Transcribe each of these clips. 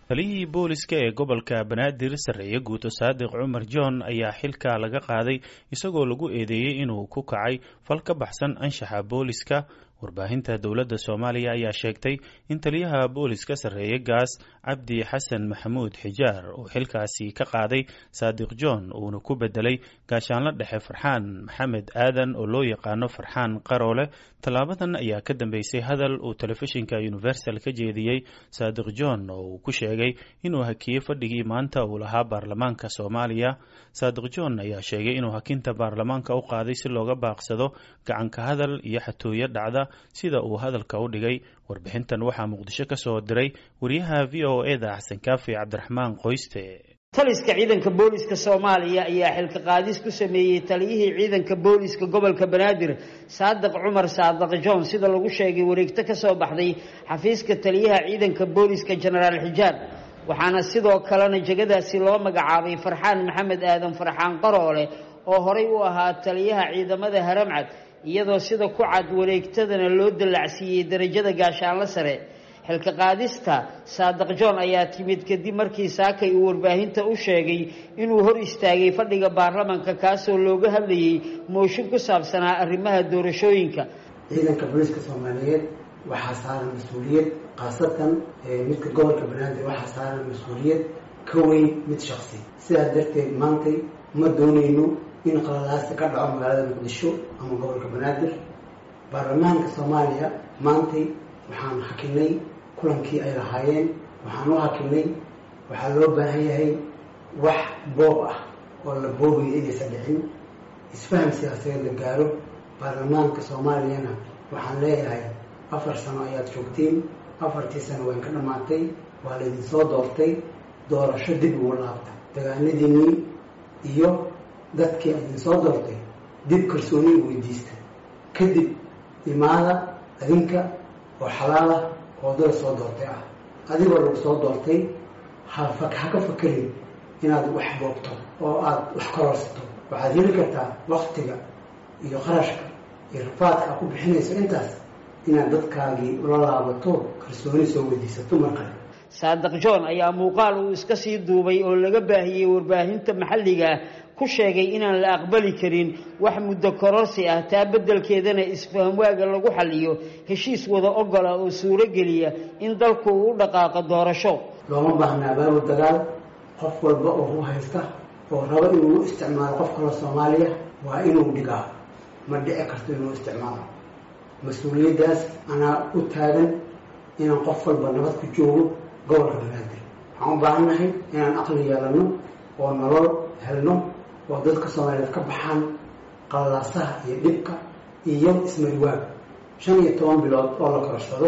taliyihii booliska ee gobolka banaadir sarreeye guuto saadiq cumar john ayaa xilka laga qaaday isagoo lagu eedeeyey inuu ku kacay fal ka baxsan anshaxa booliska warbaahinta dowladda soomaaliya ayaa sheegtay in taliyaha booliska sarreeye gaas cabdi xasan maxamuud xijaar uu xilkaasi ka qaaday saadiq john uuna ku bedelay gaashaanlo dhexe farxaan maxamed aadan oo loo yaqaano farxaan qaroole tallaabadan ayaa ka dambeysay hadal uu telefishinka universal ka jeediyey saadiq john oo uu ku sheegay inuu hakiyey fadhigii maanta uu lahaa baarlamaanka soomaaliya saadiq john ayaa sheegay inuu hakinta baarlamaanka u qaaday si looga baaqsado gacanka hadal iyo xatooyo dhacda sida uu hadalka u dhigay warbixintan waxaa muqdisho ka soo diray wariyaha v o eda xasan kaafi cabdiraxmaan qoyste taliska ciidanka booliska soomaaliya ayaa xilka qaadis ku sameeyey taliyihii ciidanka booliska gobolka banaadir saadiq cumar saadiq john sida lagu sheegay wareegto ka soo baxday xafiiska taliyaha ciidanka booliska jenaraal xijaar waxaana sidoo kalena jegadaasi loo magacaabay farxaan maxamed aadan farxaan qaroole oo horay u ahaa taliyaha ciidamada haramcad iyadoo sida ku cad wareegtadana loo dallacsiiyey darajada gaashaanlo sare xilka qaadista saadiq john ayaa timid kadib markii saakay uu warbaahinta u sheegay inuu hor istaagay fadhiga baarlamanka kaasoo looga hadlayey mooshin ku saabsanaa arrimaha doorashooyinka ciidanka booliiska soomaaliyeed waxaa saaran mas-uuliyad khaasatan midka gobolka banaadir waxaa saaran mas-uuliyad ka weyn mid shaksi sidaas darteed maantay ma doonayno in qaladaasi ka dhaco magaalada muqdisho ama gobolka banaadir baarlamaanka soomaaliya maantay waxaan hakinay kulankii ay lahaayeen waxaan u hakinay waxaa loo baahan yahay wax boob ah oo la boobayo inaysan dhicin isfaham siyaasadeed la gaaro baarlamaanka soomaaliyana waxaan leeyahay afar sano ayaad joogteen afartii sano wayn ka dhammaatay waa laydin soo doortay doorasho dib ugu laabta dagaanadiinii iyo dadkii idin soo doortay dib kalsooni u weydiista kadib imaada adinka oo xalaal ah oo dada soo doortay ah adigoo lagu soo doortay ha ha ka fakerin inaad wax boogto oo aada wax kororsato waxaad heli kartaa waktiga iyo qarashka iyo rafaadka aad ku bixinayso intaas inaad dadkaagii ula laabato kalsooni soo weydiisato mar kale saadiq john ayaa muuqaal uu iska sii duubay oo laga baahiyey warbaahinta maxalliga ah ku sheegay inaan la aqbali karin wax muddo kororsi ah taa beddelkeedana isfahamwaaga lagu xalliyo heshiis wada ogola oo suuro geliya in dalku uu u dhaqaaqo doorasho looma baahnaa baabu dagaal qof walba oo u haysta oo rabo inuu u isticmaalo qof kaloo soomaaliya waa inuu dhigaa ma dhici karto inuu isticmaalo mas-uuliyaddaas anaa u taagan inaan qof walba nabad ku joogo gobolka banaadir waxaan u baahannahay inaan aqli yeelano oo nolol helno oo dadka soomaaliyeed ka baxaan qalaasaha iyo dhibka iyo ismariwaaga shan iyo toban bilood oo la kororsado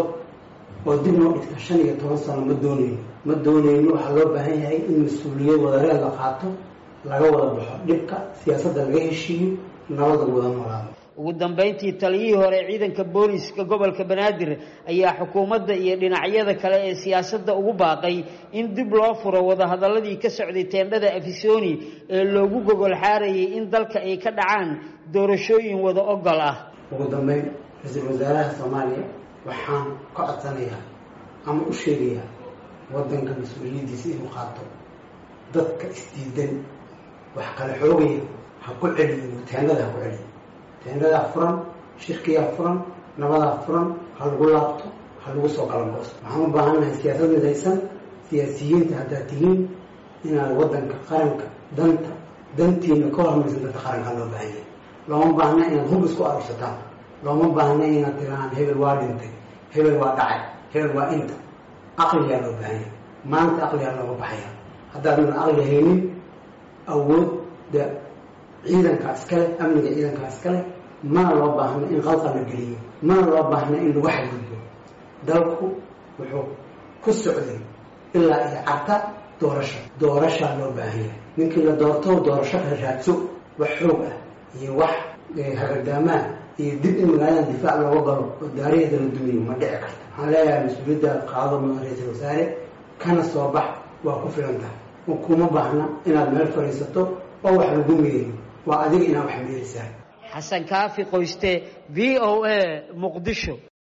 oo dib noo dhigta shan iyo toban sano ma doonayno ma doonayno waxaa loo baahan yahay in mas-uuliyad wadareed la qaato laga wada baxo dhibka siyaasadda laga heshiiyo nabada wada noolaado ugu dambeyntii taliyihii hore ciidanka booliska gobolka banaadir ayaa xukuumadda iyo dhinacyada kale ee siyaasadda ugu baaqay in dib loo furo wadahadaladii ka socday teendhada afisoni ee loogu gogol xaarayay in dalka ay ka dhacaan doorashooyin wada ogol ah ugu dambeyn ra-iisul wasaaraha soomaaliya waxaan ka codsanayaa ama u sheegayaa waddanka mas-uuliyaddiisa inuu qaato dadka isdiidan wax kale xoogaya ha ku celiyo teendhada ha ku celiyo teendadaa furan shirkiyaa furan nabadaa furan ha lagu laabto ha lagu soo galangoosto waxaan u baahannahay siyaasad midaysan siyaasiyiinta haddaad tihiin inaad waddanka qaranka danta dantiina ka hormaysan dadka qaranka loo baahan yahay looma baahna inaad hub isku arursataan looma baahna inaad tiraan hebel waa dhintay hebel waa dhacay hebel waa inta aqliyaa loo baahan yahay maanta aqliyaa looga baxaya haddaadan aqli haynin awoodda ciidankaa iskale amniga ciidankaa iskale mana loo baahna in qalqa la geliyo mana loo baahna in lagu xadgudbo dalku wuxuu ku socday ilaa iyo carta doorasho doorashaa loo baahanya ninkii la doorto doorasho ka raadso wax xoog ah iyo wax hagardaamaa iyo dib in magaaladan difaac looga galo oo daaraheeda la dumiyo ma dhici karto waxaan leeyahay mas-uuliyadda qaado mudan ra-iisul wasaare kana soo bax waa ku filan tahay kuma baahna inaad meel fadhiisato oo wax lagu meeriyo waa adiga inaad wax meerisaa xasan kaafi qoyste v o a muqdisho